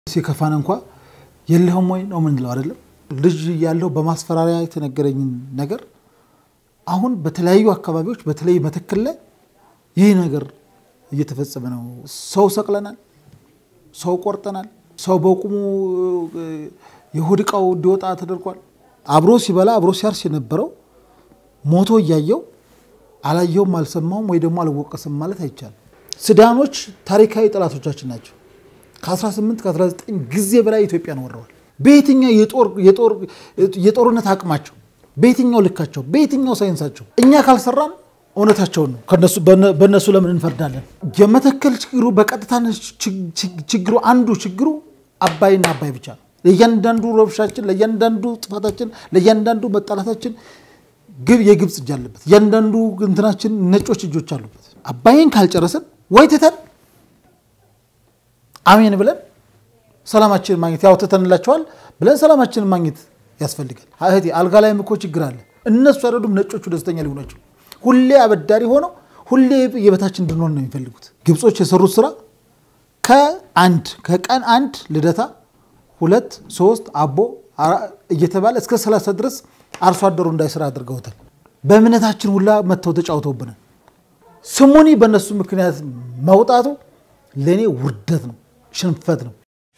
ሲከፋን እንኳ የለህም ወይ ነው ምንለው አይደለም። ልጅ ያለው በማስፈራሪያ የተነገረኝን ነገር አሁን በተለያዩ አካባቢዎች በተለይ መተከል ላይ ይህ ነገር እየተፈጸመ ነው። ሰው ሰቅለናል፣ ሰው ቆርጠናል፣ ሰው በቁሙ የሆድ ዕቃው እንዲወጣ ተደርጓል። አብሮ ሲበላ አብሮ ሲያርስ የነበረው ሞቶ እያየው አላየውም አልሰማውም ወይ ደግሞ አልወቀስም ማለት አይቻልም። ሱዳኖች ታሪካዊ ጠላቶቻችን ናቸው። ከ18 ከ19 ጊዜ በላይ ኢትዮጵያን ወረዋል። በየትኛው የጦርነት አቅማቸው፣ በየትኛው ልካቸው፣ በየትኛው ሳይንሳቸው እኛ ካልሰራን እውነታቸውን ነው። በእነሱ ለምን እንፈርዳለን? የመተከል ችግሩ በቀጥታ ችግሩ አንዱ ችግሩ አባይና አባይ ብቻ ነው። ለእያንዳንዱ ረብሻችን፣ ለእያንዳንዱ ጥፋታችን፣ ለእያንዳንዱ መጣላታችን ግብ የግብፅ እጅ አለበት። እያንዳንዱ እንትናችን ነጮች እጆች አሉበት። አባይን ካልጨረስን ወይ ትተን አሜን ብለን ሰላማችንን ማግኘት ያው ትተንላቸዋል ብለን ሰላማችንን ማግኘት ያስፈልጋል። እህቴ አልጋ ላይም እኮ ችግር አለ። እነሱ አይደሉም ነጮቹ ደስተኛ ሊሆናቸው ሁሌ አበዳሪ ሆነው ሁሌ የበታችን እንድንሆን ነው የሚፈልጉት። ግብጾች የሰሩት ስራ ከአንድ ከቀን አንድ ልደታ ሁለት ሶስት አቦ እየተባለ እስከ ሰላሳ ድረስ አርሶ አደሩ እንዳይሰራ አድርገውታል። በእምነታችን ሁላ መጥተው ተጫውተውብናል። ስሙኒ በእነሱ ምክንያት መውጣቱ ለእኔ ውርደት ነው፣ ሽንፈት ነው።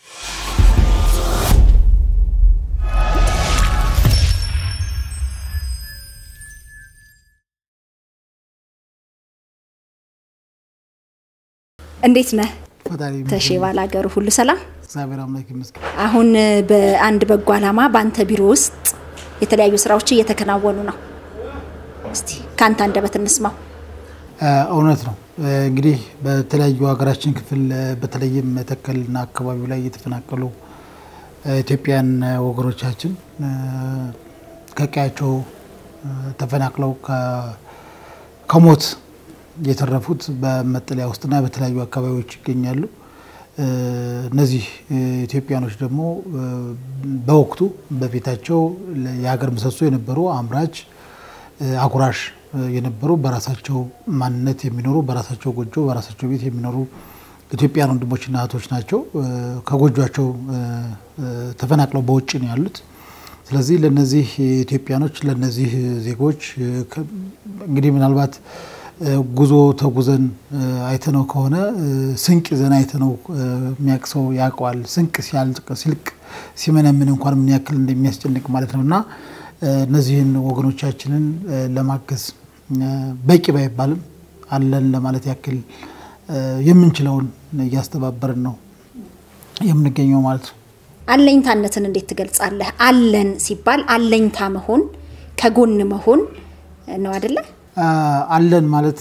እንዴት ነህ? ፈጣሪ ተሼ ባላገሩ ሁሉ ሰላም? እግዚአብሔር አምላክ ይመስገን። አሁን በአንድ በጎ ዓላማ በአንተ ቢሮ ውስጥ የተለያዩ ስራዎች እየተከናወኑ ነው። እስቲ ከአንተ አንደበት እንስማው። እውነት ነው እንግዲህ በተለያዩ ሀገራችን ክፍል በተለይም መተከልና አካባቢው ላይ የተፈናቀሉ ኢትዮጵያን ወገኖቻችን ከቀያቸው ተፈናቅለው ከሞት የተረፉት በመጠለያ ውስጥና በተለያዩ አካባቢዎች ይገኛሉ። እነዚህ ኢትዮጵያኖች ደግሞ በወቅቱ በፊታቸው የሀገር ምሰሶ የነበሩ አምራች፣ አጉራሽ የነበሩ በራሳቸው ማንነት የሚኖሩ በራሳቸው ጎጆ በራሳቸው ቤት የሚኖሩ ኢትዮጵያን ወንድሞችና እህቶች ናቸው። ከጎጇቸው ተፈናቅለው በውጭ ነው ያሉት። ስለዚህ ለነዚህ ኢትዮጵያኖች ለነዚህ ዜጎች እንግዲህ ምናልባት ጉዞ ተጉዘን አይተነው ከሆነ ስንቅ ይዘን አይተነው የሚያውቅ ሰው ያውቀዋል። ስንቅ ሲያልቅ ሲልቅ ሲመነምን እንኳን ምን ያክል እንደሚያስጨንቅ ማለት ነው እና እነዚህን ወገኖቻችንን ለማገዝ በቂ ባይባልም አለን ለማለት ያክል የምንችለውን እያስተባበርን ነው የምንገኘው ማለት ነው። አለኝታነትን እንዴት ትገልጻለህ? አለን ሲባል አለኝታ መሆን ከጎን መሆን ነው አይደለ? አለን ማለት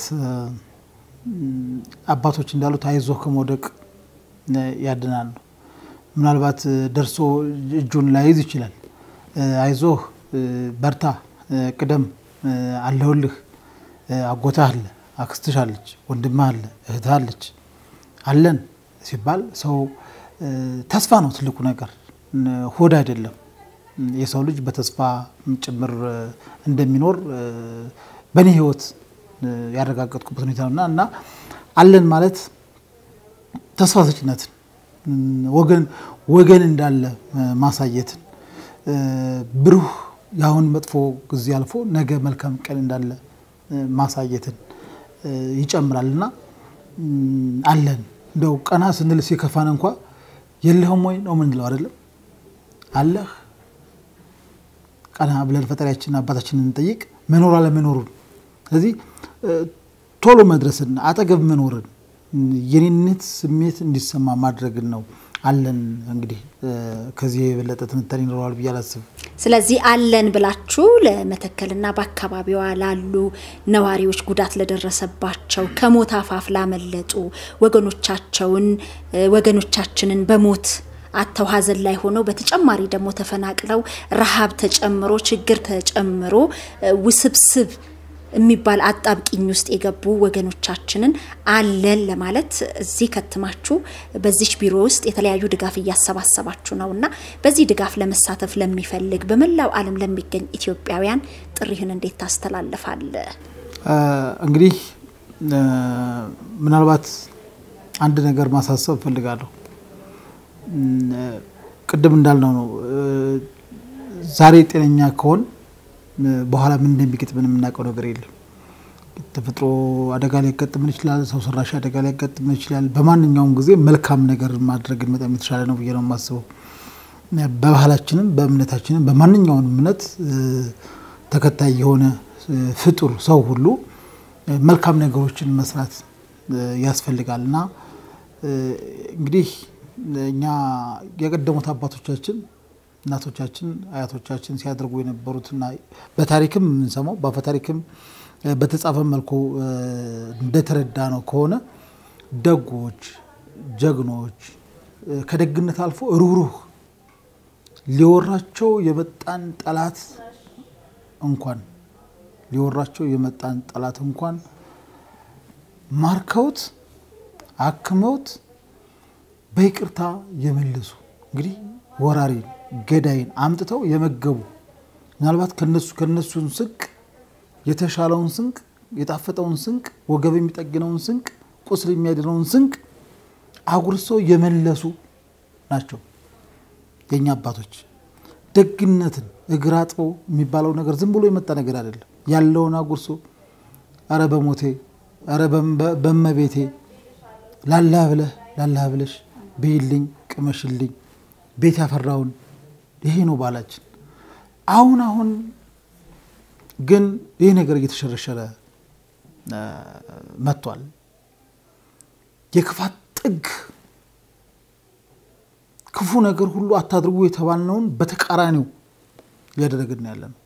አባቶች እንዳሉት አይዞህ ከመውደቅ ያድናል ነው። ምናልባት ደርሶ እጁን ላይዝ ይችላል። አይዞህ በርታ፣ ቅደም፣ አለሁልህ፣ አጎታህ አለ፣ አክስትሽ አለች፣ ወንድምህ አለ፣ እህትህ አለች። አለን ሲባል ሰው ተስፋ ነው ትልቁ ነገር፣ ሆድ አይደለም። የሰው ልጅ በተስፋ ጭምር እንደሚኖር በእኔ ህይወት ያረጋገጥኩበት ሁኔታ ነውና እና አለን ማለት ተስፋ ሰጭነትን ወገን ወገን እንዳለ ማሳየትን ብሩህ የአሁን መጥፎ ጊዜ አልፎ ነገ መልካም ቀን እንዳለ ማሳየትን ይጨምራል እና አለን እንደው ቀና ስንል ሲከፋን እንኳ የለህም ወይ ነው ምንለው አይደለም አለህ ቀና ብለን ፈጣሪያችን አባታችንን እንጠይቅ መኖር አለመኖሩን ስለዚህ ቶሎ መድረስን አጠገብ መኖርን የኔነት ስሜት እንዲሰማ ማድረግን ነው አለን እንግዲህ ከዚህ የበለጠ ትንታኔ ይኖረዋል ብዬ አላስብም። ስለዚህ አለን ብላችሁ ለመተከልና በአካባቢዋ ላሉ ነዋሪዎች ጉዳት ለደረሰባቸው ከሞት አፋፍ ላመለጡ ወገኖቻቸውን ወገኖቻችንን በሞት አተው ሀዘን ላይ ሆነው በተጨማሪ ደግሞ ተፈናቅለው ረሃብ ተጨምሮ ችግር ተጨምሮ ውስብስብ የሚባል አጣብቂኝ ውስጥ የገቡ ወገኖቻችንን አለን ለማለት እዚህ ከትማችሁ በዚች ቢሮ ውስጥ የተለያዩ ድጋፍ እያሰባሰባችሁ ነው እና በዚህ ድጋፍ ለመሳተፍ ለሚፈልግ በመላው ዓለም ለሚገኝ ኢትዮጵያውያን ጥሪህን እንዴት ታስተላልፋለህ? እንግዲህ ምናልባት አንድ ነገር ማሳሰብ እፈልጋለሁ። ቅድም እንዳልነው ነው። ዛሬ ጤነኛ ከሆን በኋላ ምን እንደሚገጥመን የምናውቀው ነገር የለም። ተፈጥሮ አደጋ ሊያጋጥመን ይችላል። ሰው ሰራሽ አደጋ ሊያጋጥመን ይችላል። በማንኛውም ጊዜ መልካም ነገር ማድረግን በጣም የተሻለ ነው ብዬ ነው የማስበው። በባህላችንም በእምነታችንም በማንኛውም እምነት ተከታይ የሆነ ፍጡር ሰው ሁሉ መልካም ነገሮችን መስራት ያስፈልጋል እና እንግዲህ እኛ የቀደሙት አባቶቻችን እናቶቻችን አያቶቻችን ሲያደርጉ የነበሩትና በታሪክም የምንሰማው በአፈታሪክም በተጻፈ መልኩ እንደተረዳ ነው ከሆነ ደጎች፣ ጀግኖች ከደግነት አልፎ ሩህሩህ ሊወራቸው የመጣን ጠላት እንኳን ሊወራቸው የመጣን ጠላት እንኳን ማርከውት አክመውት በይቅርታ የመለሱ እንግዲህ ወራሪን ገዳይን አምጥተው የመገቡ ምናልባት ከነሱ ከነሱን ስንቅ የተሻለውን ስንቅ የጣፈጠውን ስንቅ ወገብ የሚጠግነውን ስንቅ ቁስል የሚያድነውን ስንቅ አጉርሰው የመለሱ ናቸው የእኛ አባቶች። ደግነትን እግር አጥቦ የሚባለው ነገር ዝም ብሎ የመጣ ነገር አይደለም። ያለውን አጉርሶ አረ በሞቴ አረ በመቤቴ ላላህ ብለህ ላላህ ብለሽ ብይልኝ ቅመሽልኝ ቤት ያፈራውን ይሄ ነው ባህላችን። አሁን አሁን ግን ይህ ነገር እየተሸረሸረ መጥቷል። የክፋት ጥግ ክፉ ነገር ሁሉ አታድርጉ የተባልነውን በተቃራኒው እያደረግን ያለ ነው።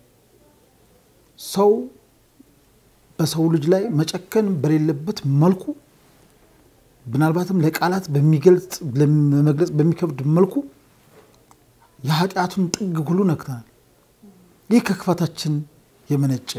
ሰው በሰው ልጅ ላይ መጨከን በሌለበት መልኩ ምናልባትም ለቃላት በሚገልጽ ለመግለጽ በሚከብድ መልኩ የኃጢአቱን ጥግ ሁሉ ነክተናል። ይህ ከክፋታችን የመነጨ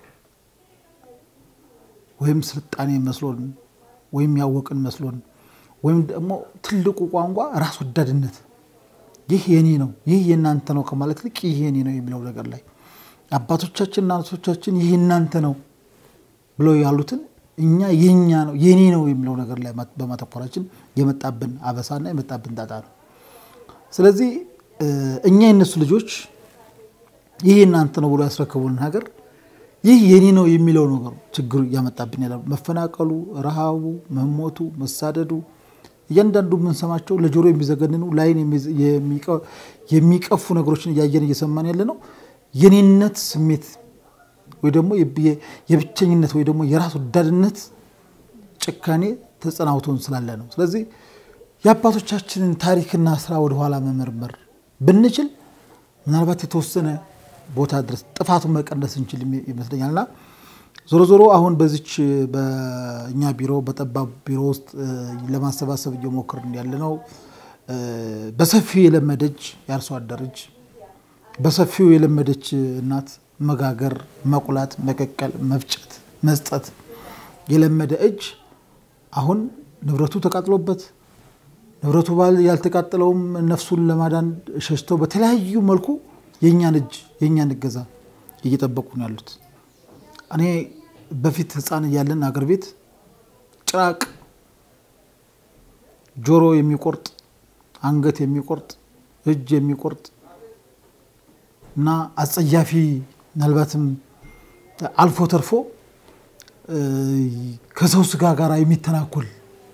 ወይም ስልጣኔ መስሎን ወይም ያወቅን መስሎን ወይም ደግሞ ትልቁ ቋንቋ ራስ ወዳድነት፣ ይህ የኔ ነው፣ ይህ የእናንተ ነው ከማለት ልቅ ይህ የኔ ነው የሚለው ነገር ላይ አባቶቻችን እናቶቻችን ይህ እናንተ ነው ብለው ያሉትን እኛ የኛ ነው የኔ ነው የሚለው ነገር ላይ በማተኮራችን የመጣብን አበሳና የመጣብን ጣጣ ነው። ስለዚህ እኛ የነሱ ልጆች ይህ እናንተ ነው ብሎ ያስረከቡልን ሀገር ይህ የኔ ነው የሚለው ነገር ችግሩ እያመጣብን ያለ መፈናቀሉ፣ ረሃቡ፣ መሞቱ፣ መሳደዱ እያንዳንዱ የምንሰማቸው ለጆሮ የሚዘገንኑ ለዓይን የሚቀፉ ነገሮችን እያየን እየሰማን ያለ ነው የኔነት ስሜት ወይ ደግሞ የብቸኝነት ወይ ደግሞ የራስ ወዳድነት ጭካኔ ተጸናውቶን ስላለ ነው። ስለዚህ የአባቶቻችንን ታሪክና ስራ ወደኋላ መመርመር ብንችል ምናልባት የተወሰነ ቦታ ድረስ ጥፋቱን መቀነስ እንችል ይመስለኛልና ዞሮ ዞሮ አሁን በዚች በእኛ ቢሮ በጠባብ ቢሮ ውስጥ ለማሰባሰብ እየሞከርን ያለ ነው። በሰፊው የለመደች የአርሶ አደር እጅ፣ በሰፊው የለመደች እናት መጋገር፣ መቁላት፣ መቀቀል፣ መፍጨት፣ መስጠት የለመደ እጅ አሁን ንብረቱ ተቃጥሎበት ንብረቱ ባል ያልተቃጠለውም ነፍሱን ለማዳን ሸሽተው በተለያዩ መልኩ የእኛን እጅ የእኛን እገዛ እየጠበቁ ነው ያሉት። እኔ በፊት ሕፃን እያለን አገር ቤት ጭራቅ ጆሮ የሚቆርጥ አንገት የሚቆርጥ እጅ የሚቆርጥ እና አጸያፊ ምናልባትም አልፎ ተርፎ ከሰው ስጋ ጋር የሚተናኮል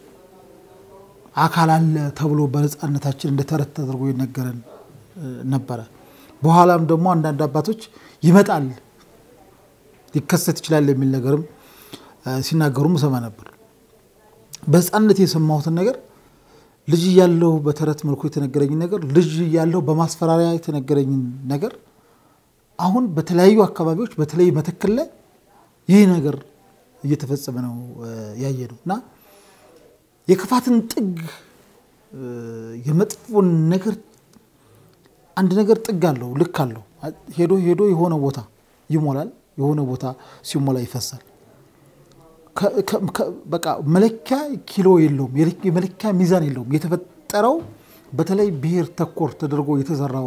አካል አለ ተብሎ በሕፃንነታችን እንደ ተረት ተደርጎ ይነገረን ነበረ። በኋላም ደግሞ አንዳንድ አባቶች ይመጣል ሊከሰት ይችላል የሚል ነገርም ሲናገሩም እሰማ ነበር። በሕፃንነት የሰማሁትን ነገር ልጅ እያለሁ በተረት መልኩ የተነገረኝን ነገር ልጅ እያለሁ በማስፈራሪያ የተነገረኝን ነገር አሁን በተለያዩ አካባቢዎች በተለይ መተከል ላይ ይህ ነገር እየተፈጸመ ነው ያየ ነው እና የክፋትን ጥግ የመጥፎን ነገር አንድ ነገር ጥግ አለው፣ ልክ አለው። ሄዶ ሄዶ የሆነ ቦታ ይሞላል፣ የሆነ ቦታ ሲሞላ ይፈሳል። በቃ መለኪያ ኪሎ የለውም፣ የመለኪያ ሚዛን የለውም። የተፈጠረው በተለይ ብሔር ተኮር ተደርጎ የተሰራው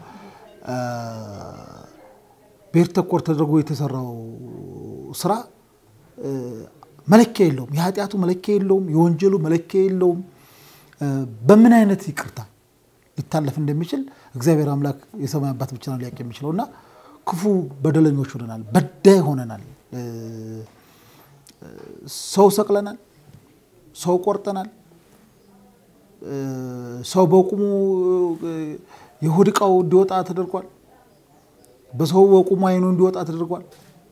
ብሔር ተኮር ተደርጎ የተሰራው ስራ መለኪያ የለውም። የኃጢአቱ መለኪያ የለውም። የወንጀሉ መለኪያ የለውም። በምን አይነት ይቅርታ ሊታለፍ እንደሚችል እግዚአብሔር አምላክ የሰማይ አባት ብቻ ነው ሊያውቅ የሚችለው እና ክፉ በደለኞች ሆነናል፣ በዳይ ሆነናል። ሰው ሰቅለናል፣ ሰው ቆርጠናል፣ ሰው በቁሙ የሆድ ዕቃው እንዲወጣ ተደርጓል። በሰው በቁሙ አይኑ እንዲወጣ ተደርጓል።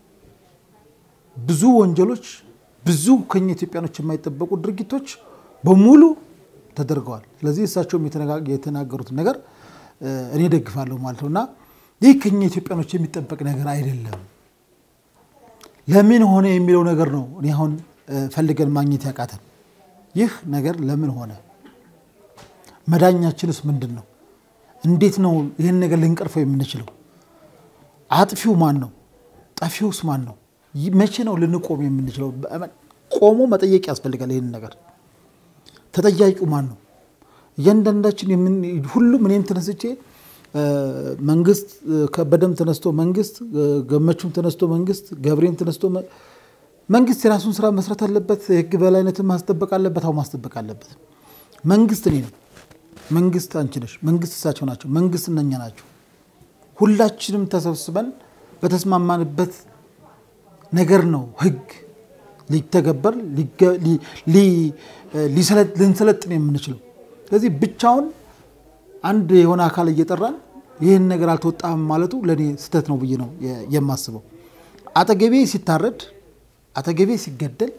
ብዙ ወንጀሎች፣ ብዙ ከኛ ኢትዮጵያኖች የማይጠበቁ ድርጊቶች በሙሉ ተደርገዋል። ስለዚህ እሳቸውም የተናገሩትን ነገር እኔ ደግፋለሁ ማለት ነው እና ይህ ከኛ ኢትዮጵያኖች የሚጠበቅ ነገር አይደለም። ለምን ሆነ የሚለው ነገር ነው እኔ አሁን ፈልገን ማግኘት ያቃተን። ይህ ነገር ለምን ሆነ? መዳኛችንስ ምንድን ነው? እንዴት ነው ይህን ነገር ልንቀርፈው የምንችለው? አጥፊው ማን ነው? ጠፊውስ ማን ነው? መቼ ነው ልንቆም የምንችለው? ቆሞ መጠየቅ ያስፈልጋል። ይህን ነገር ተጠያቂው ማን ነው? እያንዳንዳችን ሁሉም እኔም ተነስቼ መንግስት ከበደም ተነስቶ መንግስት ገመቹም ተነስቶ መንግስት ገብሬም ተነስቶ መንግስት የራሱን ስራ መስራት አለበት። የህግ በላይነትን ማስጠበቅ አለበት። አሁ ማስጠበቅ አለበት። መንግስት እኔ ነው። መንግስት አንቺ ነሽ። መንግስት እሳቸው ናቸው። መንግስት እነኛ ናቸው። ሁላችንም ተሰብስበን በተስማማንበት ነገር ነው ህግ ሊተገበር ልንሰለጥን የምንችለው። ስለዚህ ብቻውን አንድ የሆነ አካል እየጠራን ይህን ነገር አልተወጣም ማለቱ ለእኔ ስህተት ነው ብዬ ነው የማስበው። አጠገቤ ሲታረድ፣ አጠገቤ ሲገደል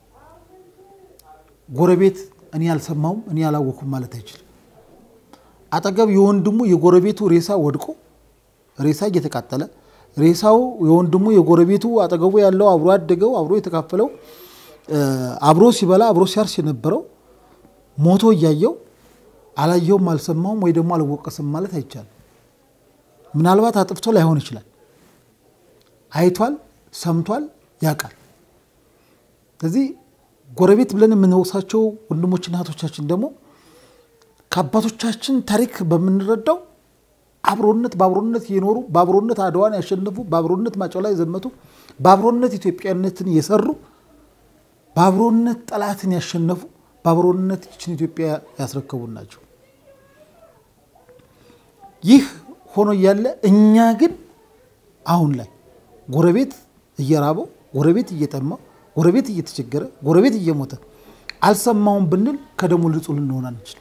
ጎረቤት እኔ አልሰማውም እኔ አላወኩም ማለት አይችልም። አጠገብ የወንድሙ የጎረቤቱ ሬሳ ወድቆ ሬሳ እየተቃጠለ ሬሳው የወንድሙ የጎረቤቱ አጠገቡ ያለው አብሮ ያደገው አብሮ የተካፈለው አብሮ ሲበላ አብሮ ሲያርስ የነበረው ሞቶ እያየው አላየውም አልሰማውም ወይ ደግሞ አልወቀስም ማለት አይቻልም። ምናልባት አጥፍቶ ላይሆን ይችላል። አይቷል፣ ሰምቷል፣ ያውቃል። ስለዚህ ጎረቤት ብለን የምንወቅሳቸው ወንድሞችና እህቶቻችን ደግሞ ከአባቶቻችን ታሪክ በምንረዳው አብሮነት በአብሮነት የኖሩ በአብሮነት አድዋን ያሸነፉ በአብሮነት ማጨው ላይ የዘመቱ በአብሮነት ኢትዮጵያነትን የሰሩ በአብሮነት ጠላትን ያሸነፉ በአብሮነት ይችን ኢትዮጵያ ያስረከቡን ናቸው። ይህ ሆኖ እያለ እኛ ግን አሁን ላይ ጎረቤት እየራበው፣ ጎረቤት እየጠማው፣ ጎረቤት እየተቸገረ፣ ጎረቤት እየሞተ አልሰማውም ብንል ከደሞ ንጹህ ልንሆን አንችልም።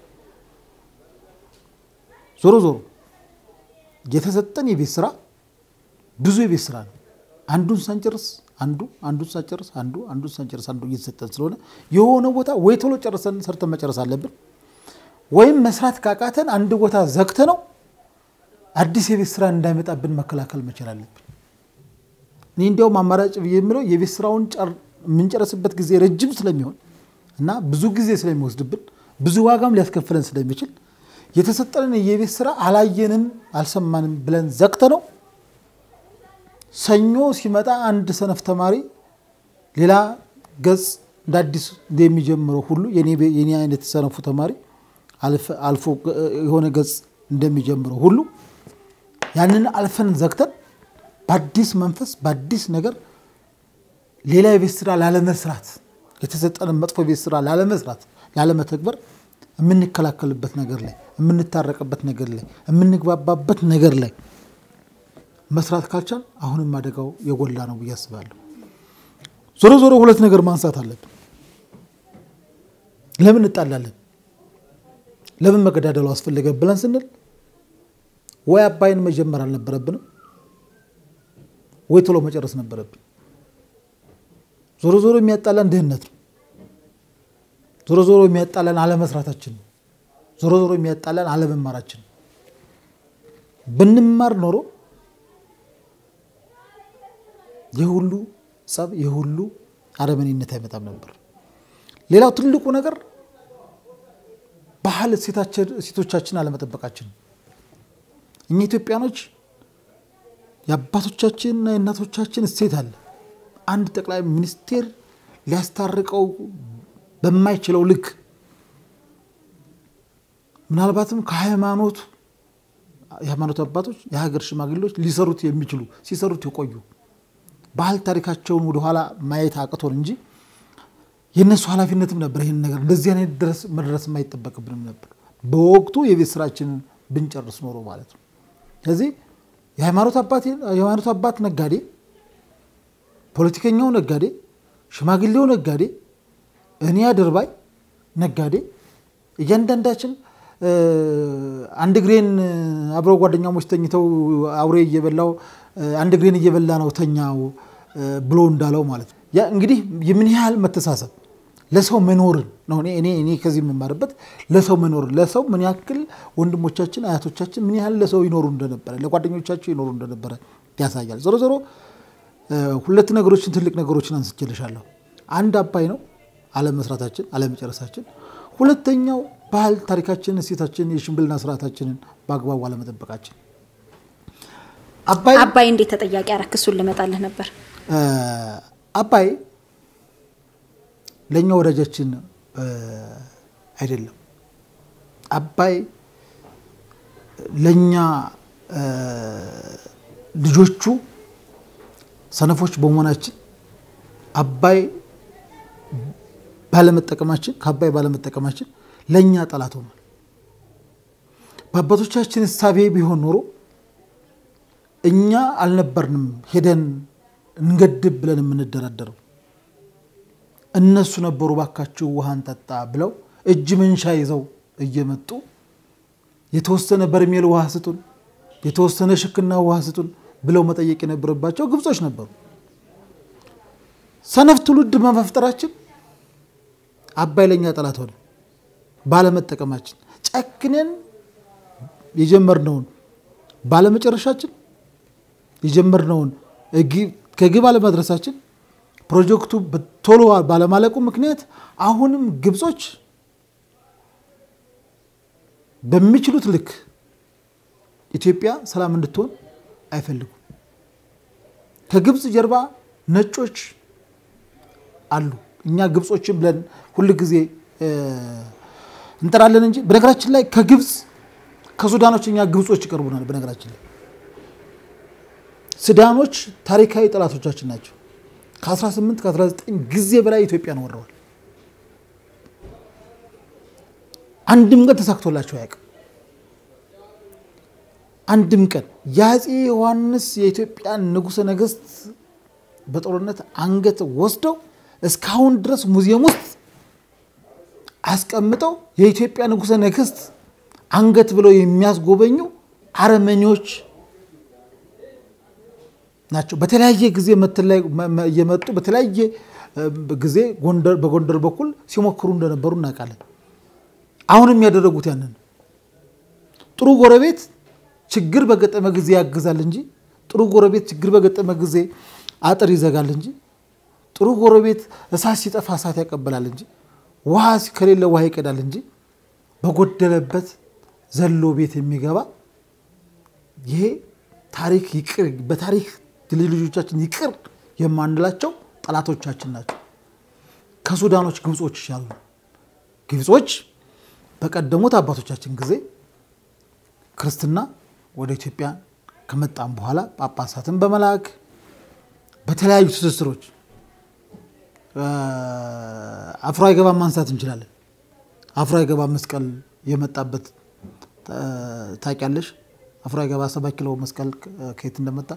ዞሮ ዞሮ የተሰጠን የቤት ስራ ብዙ የቤት ስራ ነው። አንዱን ሳንጨርስ አንዱ አንዱን ሳንጨርስ አንዱ አንዱን ሳንጨርስ አንዱ እየተሰጠን ስለሆነ የሆነ ቦታ ወይ ቶሎ ጨርሰን ሰርተን መጨረስ አለብን፣ ወይም መስራት ካቃተን አንድ ቦታ ዘግተ ነው አዲስ የቤት ስራ እንዳይመጣብን መከላከል መቻል አለብን። እኔ እንዲያውም አማራጭ ብዬ የምለው የቤት ስራውን የምንጨርስበት ጊዜ ረጅም ስለሚሆን እና ብዙ ጊዜ ስለሚወስድብን ብዙ ዋጋም ሊያስከፍለን ስለሚችል የተሰጠንን የቤት ስራ አላየንም አልሰማንም ብለን ዘግተ ነው ሰኞ ሲመጣ አንድ ሰነፍ ተማሪ ሌላ ገጽ እንደ አዲስ እንደሚጀምረው ሁሉ የኔ አይነት ሰነፉ ተማሪ አልፎ የሆነ ገጽ እንደሚጀምረው ሁሉ ያንን አልፈን ዘግተን በአዲስ መንፈስ በአዲስ ነገር ሌላ የቤት ስራ ላለመስራት የተሰጠንን መጥፎ የቤት ስራ ላለመስራት ላለመተግበር የምንከላከልበት ነገር ላይ የምንታረቅበት ነገር ላይ የምንግባባበት ነገር ላይ መስራት ካልቻል አሁንም አደጋው የጎላ ነው ብዬ አስባለሁ። ዞሮ ዞሮ ሁለት ነገር ማንሳት አለብን። ለምን እንጣላለን? ለምን መገዳደሉ አስፈለገ ብለን ስንል ወይ አባይን መጀመር አልነበረብንም ወይ ቶሎ መጨረስ ነበረብን። ዞሮ ዞሮ የሚያጣላን ድህነት ነው። ዞሮ ዞሮ የሚያጣላን አለመስራታችን ነው። ዞሮ ዞሮ የሚያጣላን አለመማራችን ነው። ብንማር ኖሮ የሁሉ ጸብ የሁሉ አረመኔነት አይመጣም ነበር። ሌላው ትልቁ ነገር ባህል እሴቶቻችን አለመጠበቃችን ነው። እኛ ኢትዮጵያኖች የአባቶቻችንና የእናቶቻችን እሴት አለ። አንድ ጠቅላይ ሚኒስቴር ሊያስታርቀው በማይችለው ልክ ምናልባትም ከሃይማኖቱ የሃይማኖት አባቶች የሀገር ሽማግሌዎች ሊሰሩት የሚችሉ ሲሰሩት የቆዩ ባህል ታሪካቸውን ወደኋላ ማየት አቅቶን እንጂ የእነሱ ኃላፊነትም ነበር። ይህን ነገር እንደዚህ አይነት ድረስ መድረስ የማይጠበቅብንም ነበር። በወቅቱ የቤት ስራችንን ብንጨርስ ኖሮ ማለት ነው። ስለዚህ የሃይማኖት አባት ነጋዴ፣ ፖለቲከኛው ነጋዴ፣ ሽማግሌው ነጋዴ፣ እኔ አድርባይ ነጋዴ፣ እያንዳንዳችን አንድ እግሬን አብረው ጓደኛሞች ተኝተው አውሬ እየበላው አንድ እግሬን እየበላ ነው ተኛው ብሎ እንዳለው ማለት ነው። ያ እንግዲህ የምን ያህል መተሳሰብ ለሰው መኖርን ነው። እኔ እኔ ከዚህ የምማርበት ለሰው መኖርን ለሰው ምን ያክል ወንድሞቻችን አያቶቻችን ምን ያህል ለሰው ይኖሩ እንደነበረ ለጓደኞቻቸው ይኖሩ እንደነበረ ያሳያል። ዞሮ ዞሮ ሁለት ነገሮችን ትልቅ ነገሮችን አንስቼልሻለሁ። አንድ አባይ ነው አለመስራታችን፣ አለመጨረሳችን። ሁለተኛው ባህል ታሪካችንን፣ እሴታችንን፣ የሽምግልና ስርዓታችንን በአግባቡ አለመጠበቃችን። አባይ እንዴት ተጠያቂ አረክሱን ልመጣልህ ነበር። አባይ ለእኛ ወዳጃችን አይደለም። አባይ ለእኛ ልጆቹ ሰነፎች በመሆናችን አባይ ባለመጠቀማችን ከአባይ ባለመጠቀማችን ለእኛ ጠላት ሆኗል። በአባቶቻችን እሳቤ ቢሆን ኖሮ እኛ አልነበርንም ሄደን እንገድብ ብለን የምንደራደረው እነሱ ነበሩ ባካችሁ ውሃን ጠጣ ብለው እጅ መንሻ ይዘው እየመጡ የተወሰነ በርሜል ውሃ ስጡን፣ የተወሰነ ሽክና ውሃ ስጡን ብለው መጠየቅ የነበረባቸው ግብጾች ነበሩ። ሰነፍ ትውልድ በመፍጠራችን አባይ ለእኛ ጠላት ሆነ። ባለመጠቀማችን ጨክነን የጀመርነውን ባለመጨረሻችን የጀመርነውን ከግብ አለመድረሳችን ፕሮጀክቱ ቶሎ ባለማለቁ ምክንያት አሁንም ግብጾች በሚችሉት ልክ ኢትዮጵያ ሰላም እንድትሆን አይፈልጉም። ከግብፅ ጀርባ ነጮች አሉ። እኛ ግብጾችን ብለን ሁል ጊዜ እንጠራለን እንጂ በነገራችን ላይ ከግብፅ ከሱዳኖች እኛ ግብጾች ይቀርቡናል። በነገራችን ላይ ሱዳኖች ታሪካዊ ጠላቶቻችን ናቸው። ከ18 ከ19 ጊዜ በላይ ኢትዮጵያን ወረዋል። አንድም ቀን ተሳክቶላቸው አያውቅም። አንድም ቀን የአፄ ዮሐንስ የኢትዮጵያ ንጉሠ ነገሥት በጦርነት አንገት ወስደው እስካሁን ድረስ ሙዚየም ውስጥ አስቀምጠው የኢትዮጵያ ንጉሠ ነገሥት አንገት ብለው የሚያስጎበኙ አረመኔዎች ናቸው። በተለያየ ጊዜ እየመጡ በተለያየ ጊዜ በጎንደር በኩል ሲሞክሩ እንደነበሩ እናውቃለን። አሁንም ያደረጉት ያንን ጥሩ ጎረቤት ችግር በገጠመ ጊዜ ያግዛል እንጂ ጥሩ ጎረቤት ችግር በገጠመ ጊዜ አጥር ይዘጋል እንጂ ጥሩ ጎረቤት እሳት ሲጠፋ እሳት ያቀበላል እንጂ ውሃ ከሌለ ውሃ ይቀዳል እንጂ በጎደለበት ዘሎ ቤት የሚገባ ይሄ ታሪክ ይቅር በታሪክ ልጅ ልጆቻችን ይቅር የማንላቸው ጠላቶቻችን ናቸው። ከሱዳኖች ግብጾች ይሻሉ። ግብጾች በቀደሙት አባቶቻችን ጊዜ ክርስትና ወደ ኢትዮጵያ ከመጣም በኋላ ጳጳሳትን በመላክ በተለያዩ ትስስሮች አፍሮ አይገባም ማንሳት እንችላለን። አፍሮ አይገባ መስቀል የመጣበት ታውቂያለሽ? አፍሮ አይገባ ሰባት ኪሎ መስቀል ከየት እንደመጣ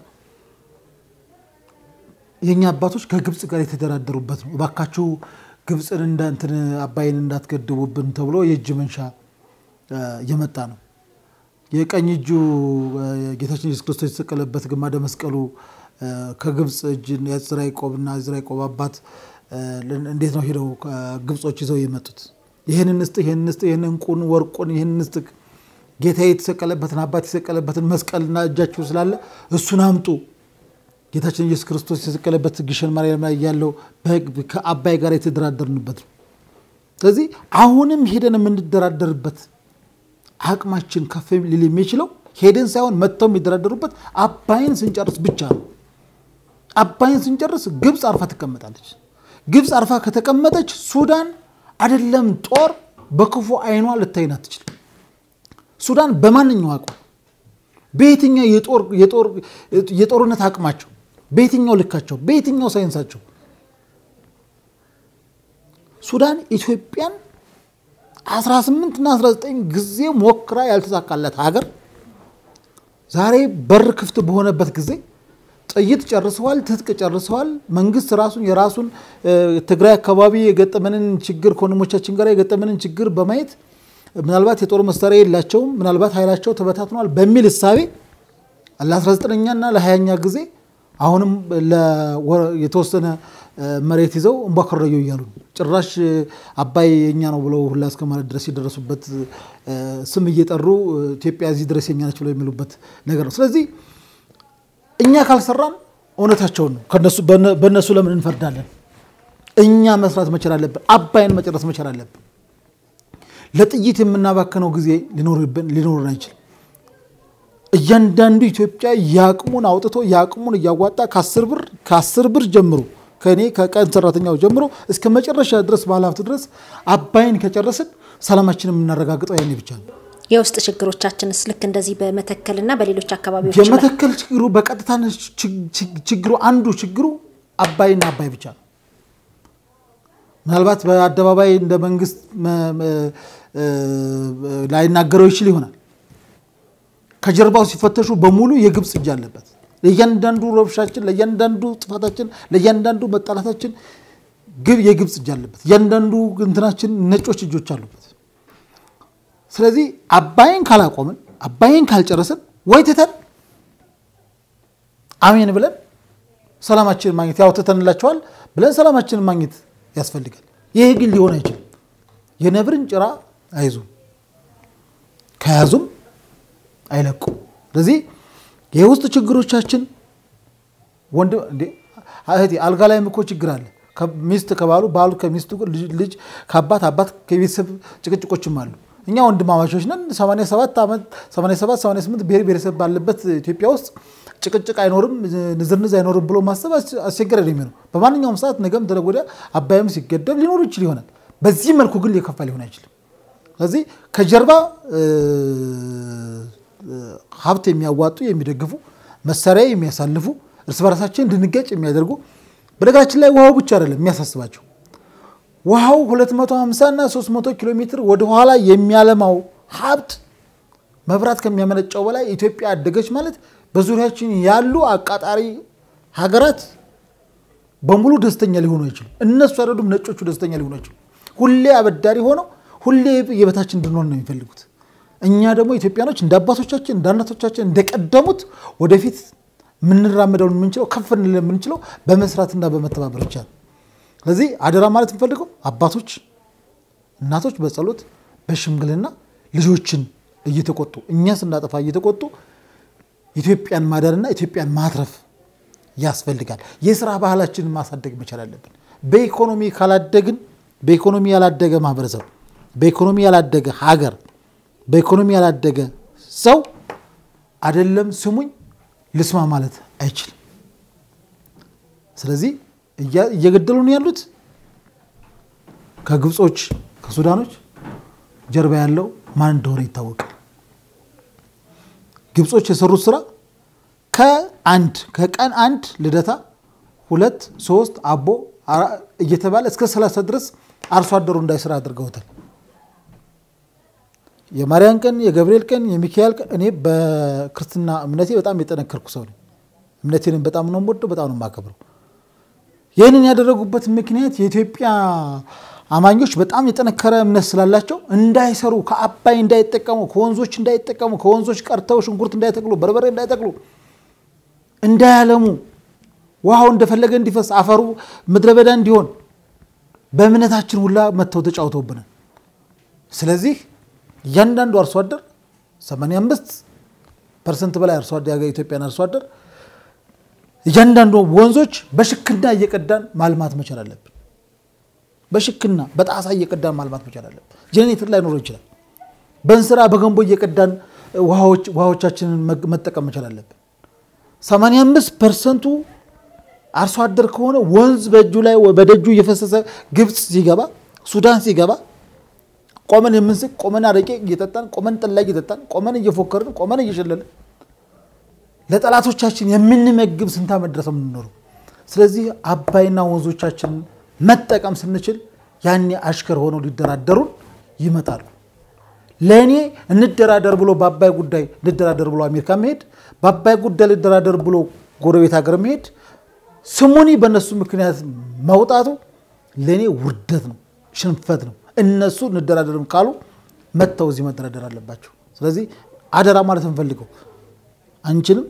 የእኛ አባቶች ከግብፅ ጋር የተደራደሩበት ነው። እባካችሁ ግብፅን እንዳንትን አባይን እንዳትገድቡብን ተብሎ የእጅ መንሻ የመጣ ነው። የቀኝ እጁ ጌታችን ኢየሱስ ክርስቶስ የተሰቀለበት ግማደ መስቀሉ ከግብፅ እጅ የዝራ ያዕቆብና የዝራ ያዕቆብ አባት እንዴት ነው ሄደው ግብጾች ይዘው የመጡት? ይህንን ስጥ፣ ይህንን ስጥ፣ ይህን እንቁን ወርቁን፣ ይህንን ስጥ፣ ጌታ የተሰቀለበትን አባት የተሰቀለበትን መስቀልና እጃችሁ ስላለ እሱን አምጡ። ጌታችን ኢየሱስ ክርስቶስ የተሰቀለበት ግሸን ማርያም ላይ ያለው ከአባይ ጋር የተደራደርንበት ነው። ስለዚህ አሁንም ሄደን የምንደራደርበት አቅማችን ከፍ ሊል የሚችለው ሄደን ሳይሆን መጥተው የሚደራደሩበት አባይን ስንጨርስ ብቻ ነው። አባይን ስንጨርስ ግብፅ አርፋ ትቀመጣለች። ግብፅ አርፋ ከተቀመጠች ሱዳን አይደለም ጦር በክፉ አይኗ ልታይን አትችልም። ሱዳን በማንኛው አቋም በየትኛው የጦርነት አቅማቸው በየትኛው ልካቸው በየትኛው ሳይንሳቸው ሱዳን ኢትዮጵያን 18 እና 19 ጊዜ ሞክራ ያልተሳካለት ሀገር ዛሬ በር ክፍት በሆነበት ጊዜ ጥይት ጨርሰዋል፣ ትጥቅ ጨርሰዋል። መንግስት ራሱን የራሱን ትግራይ አካባቢ የገጠመንን ችግር ከወንድሞቻችን ጋር የገጠመንን ችግር በማየት ምናልባት የጦር መሳሪያ የላቸውም፣ ምናልባት ኃይላቸው ተበታትኗል በሚል እሳቤ ለ19ኛ እና ለ20ኛ ጊዜ አሁንም የተወሰነ መሬት ይዘው እንቧከረዩ እያሉ ጭራሽ አባይ የኛ ነው ብለው ሁላ እስከ ማለት ድረስ የደረሱበት ስም እየጠሩ ኢትዮጵያ እዚህ ድረስ የኛ ነች ብለው የሚሉበት ነገር ነው። ስለዚህ እኛ ካልሰራን እውነታቸውን ነው። በእነሱ ለምን እንፈርዳለን? እኛ መስራት መቻል አለብን። አባይን መጨረስ መቻል አለብን። ለጥይት የምናባከነው ጊዜ ሊኖርን አይችልም። እያንዳንዱ ኢትዮጵያ የአቅሙን አውጥቶ የአቅሙን እያዋጣ ከአስር ብር ከአስር ብር ጀምሮ ከእኔ ከቀን ሰራተኛው ጀምሮ እስከ መጨረሻ ድረስ ባለሀብት ድረስ አባይን ከጨረስን ሰላማችንን የምናረጋግጠው ያኔ ብቻ ነው። የውስጥ ችግሮቻችንስ ልክ እንደዚህ በመተከልና በሌሎች አካባቢዎች የመተከል ችግሩ በቀጥታ ችግሩ አንዱ ችግሩ አባይና አባይ ብቻ ነው። ምናልባት በአደባባይ እንደ መንግስት ላይናገረው ይችል ይሆናል። ከጀርባው ሲፈተሹ በሙሉ የግብፅ እጅ አለበት። ለእያንዳንዱ ረብሻችን፣ ለእያንዳንዱ ጥፋታችን፣ ለእያንዳንዱ መጣላታችን ግብ የግብፅ እጅ አለበት። እያንዳንዱ እንትናችን ነጮች እጆች አሉበት። ስለዚህ አባይን ካላቆምን አባይን ካልጨረስን ወይ ትተን አሜን ብለን ሰላማችንን ማግኘት ያው ትተንላቸዋል ብለን ሰላማችንን ማግኘት ያስፈልጋል። ይሄ ግን ሊሆን አይችልም። የነብርን ጭራ አይዙም፣ ከያዙም አይለቁም። ስለዚህ የውስጥ ችግሮቻችን ወንድ እህቴ አልጋ ላይም እኮ ችግር አለ። ሚስት ከባሉ ባሉ ከሚስቱ ልጅ ከአባት አባት ከቤተሰብ ጭቅጭቆችም አሉ። እኛ ወንድማማቾች ነን። 87 ዓመት 87 88 ብሔር ብሔረሰብ ባለበት ኢትዮጵያ ውስጥ ጭቅጭቅ አይኖርም፣ ንዝርንዝ አይኖርም ብሎ ማሰብ አስቸጋሪ ነው የሚሆነው። በማንኛውም ሰዓት ነገም ተነገ ወዲያ አባይም ሲገደብ ሊኖር ይችል ይሆናል። በዚህ መልኩ ግን ሊከፋ ሊሆን አይችልም። ስለዚህ ከጀርባ ሀብት የሚያዋጡ የሚደግፉ፣ መሳሪያ የሚያሳልፉ፣ እርስ በራሳችን እንድንገጭ የሚያደርጉ በነገራችን ላይ ውሃው ብቻ አይደለም የሚያሳስባቸው ውሃው 250 እና 300 ኪሎ ሜትር ወደኋላ የሚያለማው ሀብት መብራት ከሚያመነጨው በላይ ኢትዮጵያ አደገች ማለት በዙሪያችን ያሉ አቃጣሪ ሀገራት በሙሉ ደስተኛ ሊሆኑ አይችሉም። እነሱ አይደሉም ነጮቹ ደስተኛ ሊሆኑ አይችሉም። ሁሌ አበዳሪ ሆነው ሁሌ የበታችን እንድንሆን ነው የሚፈልጉት። እኛ ደግሞ ኢትዮጵያኖች እንደ አባቶቻችን እንደ እናቶቻችን እንደቀደሙት ወደፊት የምንራመደውን የምንችለው ከፍ እንል የምንችለው በመስራትና በመተባበር ብቻ ነው። ስለዚህ አደራ ማለት የምፈልገው አባቶች፣ እናቶች በጸሎት በሽምግልና ልጆችን እየተቆጡ እኛ ስናጠፋ እየተቆጡ ኢትዮጵያን ማዳንና ኢትዮጵያን ማትረፍ ያስፈልጋል። የስራ ባህላችንን ማሳደግ መቻል አለብን። በኢኮኖሚ ካላደግን በኢኮኖሚ ያላደገ ማህበረሰብ፣ በኢኮኖሚ ያላደገ ሀገር፣ በኢኮኖሚ ያላደገ ሰው አይደለም ስሙኝ ልስማ ማለት አይችልም። ስለዚህ እየገደሉን ያሉት ከግብጾች ከሱዳኖች ጀርባ ያለው ማን እንደሆነ ይታወቃል። ግብጾች የሰሩት ስራ ከአንድ ከቀን አንድ ልደታ ሁለት ሶስት አቦ እየተባለ እስከ ሰላሳ ድረስ አርሶ አደሩ እንዳይስራ አድርገውታል። የማርያም ቀን፣ የገብርኤል ቀን፣ የሚካኤል ቀን እኔ በክርስትና እምነቴ በጣም የጠነከርኩ ሰው ነኝ። እምነቴንም በጣም ነው የምወደው፣ በጣም ነው የማከብረው። ይህንን ያደረጉበት ምክንያት የኢትዮጵያ አማኞች በጣም የጠነከረ እምነት ስላላቸው እንዳይሰሩ፣ ከአባይ እንዳይጠቀሙ፣ ከወንዞች እንዳይጠቀሙ፣ ከወንዞች ቀርተው ሽንኩርት እንዳይተክሉ፣ በርበሬ እንዳይተክሉ፣ እንዳያለሙ፣ ውሃው እንደፈለገ እንዲፈስ፣ አፈሩ ምድረ በዳ እንዲሆን በእምነታችን ሁላ መጥተው ተጫውተውብናል። ስለዚህ እያንዳንዱ አርሶ አደር 85 ፐርሰንት በላይ አርሶ አደር የኢትዮጵያን አርሶ አደር እያንዳንዱ ወንዞች በሽክና እየቀዳን ማልማት መቻል አለብን። በሽክና በጣሳ እየቀዳን ማልማት መቻል አለብን። ጄኔሬተር ላይ ኖሮ ይችላል። በእንስራ በገንቦ እየቀዳን ውሃዎቻችንን መጠቀም መቻል አለብን። 85 ፐርሰንቱ አርሶ አደር ከሆነ ወንዝ በእጁ ላይ በደጁ እየፈሰሰ ግብፅ ሲገባ ሱዳን ሲገባ ቆመን የምንስቅ ቆመን አረቄ እየጠጣን ቆመን ጠላ እየጠጣን ቆመን እየፎከርን ቆመን እየሸለልን ለጠላቶቻችን የምንመግብ ስንት ዓመት ድረስ የምንኖረው። ስለዚህ አባይና ወንዞቻችንን መጠቀም ስንችል ያኔ አሽከር ሆነው ሊደራደሩን ይመጣሉ። ለእኔ እንደራደር ብሎ በአባይ ጉዳይ እንደራደር ብሎ አሜሪካ መሄድ፣ በአባይ ጉዳይ ልደራደር ብሎ ጎረቤት ሀገር መሄድ፣ ስሙኒ በእነሱ ምክንያት መውጣቱ ለእኔ ውርደት ነው፣ ሽንፈት ነው። እነሱ እንደራደርም ካሉ መጥተው እዚህ መደራደር አለባቸው። ስለዚህ አደራ ማለት እንፈልገው አንችልም።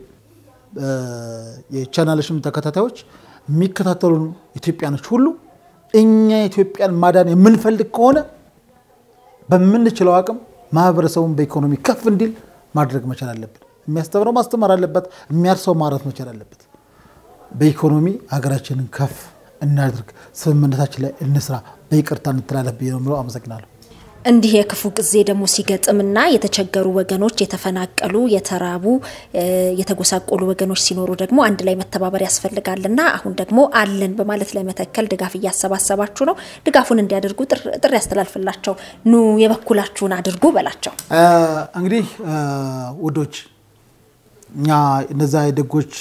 የቻናልሽም ተከታታዮች የሚከታተሉን ኢትዮጵያኖች ሁሉ እኛ ኢትዮጵያን ማዳን የምንፈልግ ከሆነ በምንችለው አቅም ማህበረሰቡን በኢኮኖሚ ከፍ እንዲል ማድረግ መቻል አለብን። የሚያስተምረው ማስተማር አለበት። የሚያርሰው ማረት መቻል አለበት። በኢኮኖሚ ሀገራችንን ከፍ እናድርግ። ስምምነታችን ላይ እንስራ። በይቅርታ እንተላለፍ ብዬ ነው የምለው። አመሰግናለሁ። እንዲህ የክፉ ጊዜ ደግሞ ሲገጥምና የተቸገሩ ወገኖች፣ የተፈናቀሉ፣ የተራቡ፣ የተጎሳቆሉ ወገኖች ሲኖሩ ደግሞ አንድ ላይ መተባበር ያስፈልጋልና አሁን ደግሞ አለን በማለት ለመተከል ድጋፍ እያሰባሰባችሁ ነው። ድጋፉን እንዲያደርጉ ጥሪ ያስተላልፍላቸው። ኑ የበኩላችሁን አድርጉ በላቸው። እንግዲህ ውዶች እኛ እነዛ የደጎች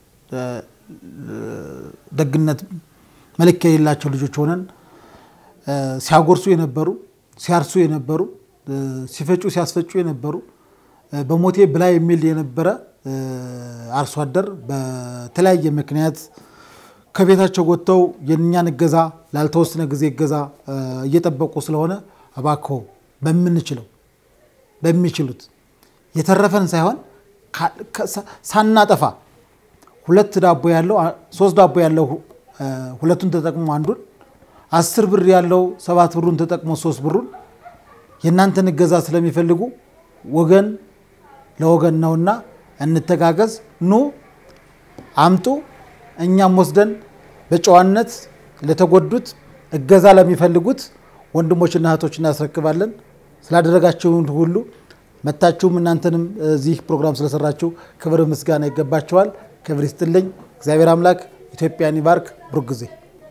ደግነት መለኪያ የሌላቸው ልጆች ሆነን ሲያጎርሱ የነበሩ ሲያርሱ የነበሩ ሲፈጩ ሲያስፈጩ የነበሩ በሞቴ ብላ የሚል የነበረ አርሶ አደር በተለያየ ምክንያት ከቤታቸው ወጥተው የእኛን እገዛ ላልተወሰነ ጊዜ እገዛ እየጠበቁ ስለሆነ እባክዎ በምንችለው በሚችሉት የተረፈን ሳይሆን ሳናጠፋ ሁለት ዳቦ ያለው ሶስት ዳቦ ያለው ሁለቱን ተጠቅሞ አንዱን አስር ብር ያለው ሰባት ብሩን ተጠቅሞ ሶስት ብሩን የእናንተን እገዛ ስለሚፈልጉ ወገን ለወገን ነውና እንተጋገዝ። ኑ አምጡ፣ እኛም ወስደን በጨዋነት ለተጎዱት እገዛ ለሚፈልጉት ወንድሞችና እህቶች እናስረክባለን። ስላደረጋችሁን ሁሉ መታችሁም እናንተንም እዚህ ፕሮግራም ስለሰራችሁ ክብር ምስጋና ይገባችኋል። ክብር ይስጥልኝ። እግዚአብሔር አምላክ ኢትዮጵያን ይባርክ። ብሩክ ጊዜ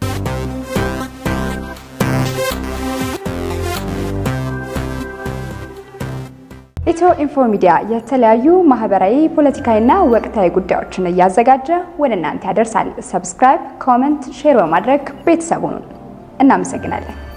ኢትዮ ኢንፎ ሚዲያ የተለያዩ ማህበራዊ፣ ፖለቲካዊና ወቅታዊ ጉዳዮችን እያዘጋጀ ወደ እናንተ ያደርሳል። ሰብስክራይብ፣ ኮመንት፣ ሼር በማድረግ ቤተሰቡን እናመሰግናለን።